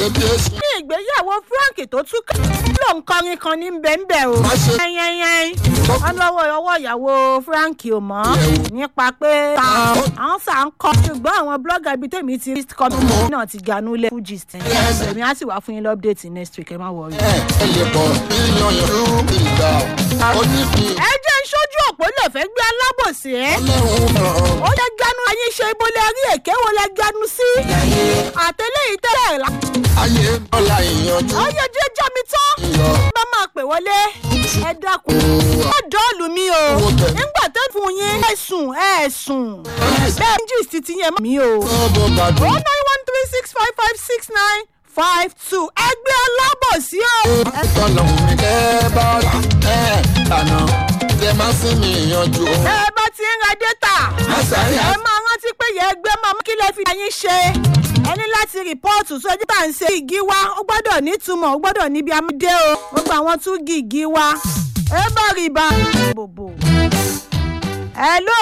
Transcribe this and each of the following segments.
bébí èsì. ní ìgbéyàwó frank tó túká ló ń kọrin kan ní bẹ́ẹ̀nbẹ́ o. Má ṣe- yẹ́nyẹ́nyẹ́n wọ́n lọ́wọ́ ọwọ́ ìyàwó frank ò mọ́ nípa pé ta àwọn sà ń kọ́ ṣùgbọ́n àwọn blogger bíi tèmi ti rí kọ́mí náà ti ganú lé fujist èmi á sì wá fún yín lọ́pdẹ̀tì next week ẹ má wọrí. ẹ ẹ lè bọ̀ mílíọ̀nù irú ìgbà ó ní kí ẹ jẹ́ ń ṣojú òpó lè fẹ́ gbé alábòsí ẹ́ ọlọ́run ràn ó lè ganu ayé ṣe ibo lè rí èké wo lè ganu sí àtẹlẹ́yìn tẹ́lẹ̀ rà ayé bọ́lá ìyanjú ó yẹ jẹ́ jọ́ mi tán. yọ bá máa pè wọlé ẹ dákun ó dọ́ọ̀lù mi o nígbà tó fún yín ẹ sùn ẹ sùn bẹ́ẹ̀ ń gist ti yẹn mí o. ọbọ̀ gbàdúrà. one nine one three six five five six nine five two ẹgbẹ́ alábòsí o. tọ́lọ́hún ní kẹ́ bá rà ẹ̀ lànà kẹ́ má sí mi yanjú. ẹ bá ti ń ra dẹ́tà àṣàyàn ẹ máa rántí pé yẹ ẹgbẹ́ máa mú kí lè fi ayín ṣe ẹ ní láti rìpọ́ọ̀tù sójú tá à ń ṣe igi wa ó gbọ́dọ̀ nítumọ̀ ó gbọ́dọ̀ níbi amúdé o gbogbo àwọn tún gi igi wa ẹ bá rí ibà bòbò ẹ ló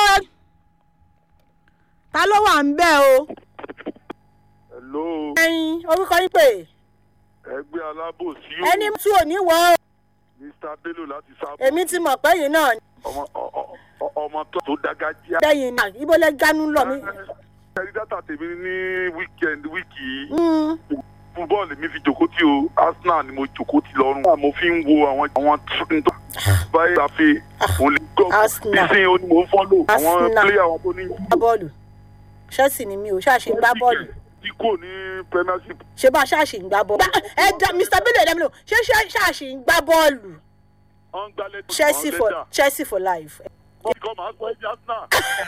ta ló wà ń bẹ́ o hello ẹyin orúkọ yín pé ẹgbẹ́ alábòsí o ẹni tí ò ní wọ o mr bello láti sábà èmi ti mọ̀ pé yìí náà ọmọ ọ- ọ- ọ- ọmọ tó tó dágájíá. bẹ́yìn náà ibo lẹ gánú lọ mí. ẹni dátà tèmi ní weekend wíìkì yìí Mm, fún bọ́ọ̀lù mi fi jòkó tí o arsenal ni mo jòkó tí lọ́rùn. mo fi ń wo àwọn àwọn tó báyìí ṣàfi òun lè gbọ́ Arsenal. nísìnyí ó ní mò ń fọ́lò àwọn Arsenal. pílẹ̀ àwọn tó ní. gbá bọ́ọ̀lù ṣẹ́ẹ̀sì ni mi ò ṣáàṣì ń gbá bọ́ọ̀lù tí kò ní premiership. ṣé bá ṣáàṣì ń gbá bọ́ọ̀lù. ẹ dá mr bello ẹ̀dá mi lò ṣé ṣé- ṣáàṣì ń gbá bọ́ọ̀lù wọ́n ń gbálẹ̀ tó chelsea for chelsea for life. wọ́n kọ́ máa sọ ẹbí arsenal.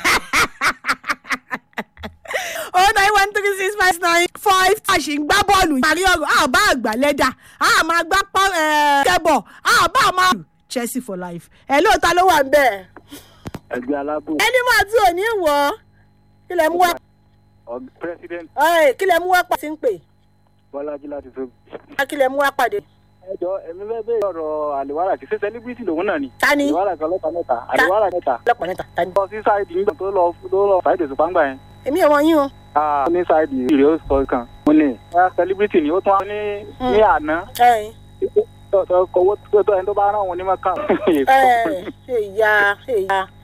oh nine one three six five nine five ṣáàṣì ń gbá bọ́ọ̀lù parí ọ̀rọ̀ a bá àgbà lẹ́dà a máa gbá pọ́ kẹ́bọ̀ a bá máa chelsea for life. ẹ lóòótọ́ ló wà ń bẹ̀. ẹgbẹ́ alábò ẹni máa tí ò ní wọ̀ ọ́ kí lẹ mú wá ọ̀g- president ẹ̀, kí lẹ mú wá pàṣẹ ń pè bọ́lájí láti tó. kí lẹ mú wá pàdé. ẹjọ èmi fẹ́ bẹ́ẹ̀ ọ̀rọ̀ àlèwárà kì í ṣe celebrity lòun náà ni. ta ni àlèwárà kan lọ́ta mẹ́ta àlèwárà mẹ́ta. ọlọ́pàá níta ta ni. lọ sí sáìdì nígbà tó lọ tó lọ sáìdì òṣùpá ńgbà yẹn. èmi ò mọ yín o. ó ní sáìdì ìrè ó sọ kan. mo ní ẹ celebrity ni ó tún wá ní ní àná. ẹ̀yin. tó tó kọwọ́ tó tó ẹni tó bá rán òun ní mọ́kà. ẹ̀ ẹ̀yà ẹ̀yà